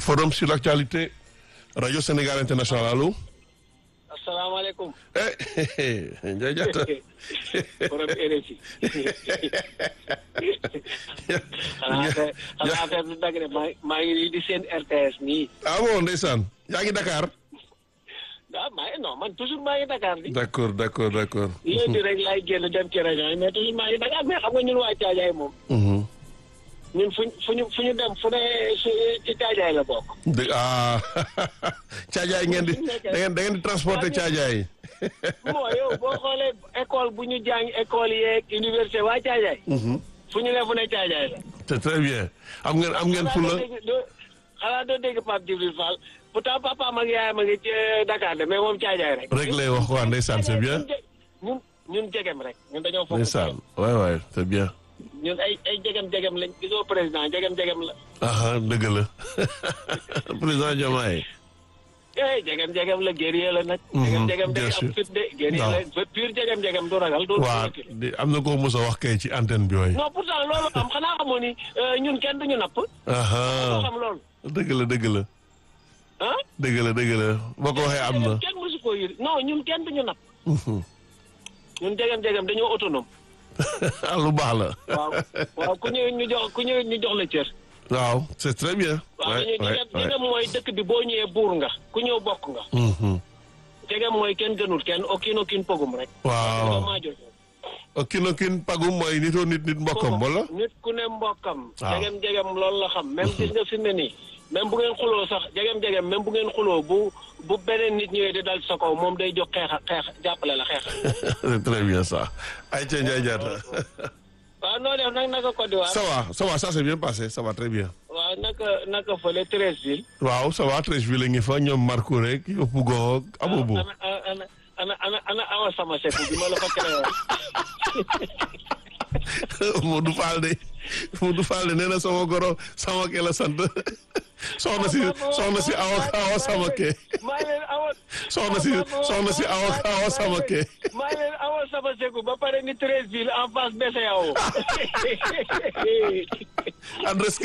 forum sur l'actualité rajo Sénégal international allo. asalaamaaleykum. eh Ndiaye Diatta. borom RFI. xanaa affaire xanaa affaire bi dagg de maa maa ngi nii di seen RTS nii. ah bon ndeysaan yaa ngi Dakar. ah maa ngi non man toujours maa ngi Dakar di. d'accord d'accord d'accord. léegi rek laay génn dem ci région yi mais toujours maa ngi Dakar mais xam nga ñun waa Caajaay moom. ñun fu fu ñu fu ñu dem fu ne ci Caajaay la bokk. dëgg ah caajaay ngeen di da ngeen da ngeen di transporter caajaay. moo yow boo xoolee école bu ñu jàng école yeeg université waa Caajaay. fu ñu ne fu ne Caajaay la. c'est très bien am ngeen am ngeen fula. xanaa doo dégg Pape Djibril Fall pourtant papa mag yaayam a ngi ci Dakar de mais moom Caajaay rek. rek lay wax waa ndeysaan c'est bien. ñun ñun jegem rek ñun dañoo foog. ndeysaan waay waay c'est bien. ñun ay ay jegem jegem lañ gisoo président jegem jegem la. ah dëgg la président Diomaye. eh jegem jegem la guerrier la nag. jegem jegem day am fit de guerrier la pur jegem jegem du ragal. du waaw di am na ko mos a wax kay ci antenne bi waay. non pourtant loolu am xanaa xamoo ni ñun kenn duñu napp. ah xam loolu. dëgg la dëgg la. ah. dëgg la dëgg la boo ko waxee am na. kenn mosu koo yëri non ñun kenn duñu napp. ñun jegem jegem dañoo autonome. ah lu baax la. waaw waaw ku ñëw ñu jox ku ñëw ñu jox la cër. waaw c'est très bien. waaw ñu jegem mooy dëkk bi boo ñëwee buur nga ku ñëw bokk nga. jegem mooy kenn gënul kenn okkin okkin pogum rek. waaw okkin okkin pagum mooy nitoo nit nit mbokkam wala. nit ku ne mbokkam. waaw jegem jegem loolu la xam même gis nga fi mu ne nii. même bu ngeen xuloo sax jegem jegem même bu ngeen xuloo bu bu beneen nit ñëwee di dal sa kaw moom day jóg xeex xeex jàppale la xeex. c'est très bien ça. Aïcha Ndiaye Diatta. waaw noo def nag naka Côte d'Ivoire. ça va ça va ça c'est bien passé ça va très bien. waaw naka naka fële Treichville. waaw ça va Treichville ngi fa ñoom Marco rek yow Pougo ak Abobo. ana ana ana ana ana awa sama sekk bi ma la fa créé Modou Fall de Modou Fall de nee na sama goro sama ke la sant soxna si soxna si awa awa sama ke maa leen awa soxna si soxna si awa awa sama ke maa leen awa sama sekk ba pare ni Treichville en face BCEAO adresse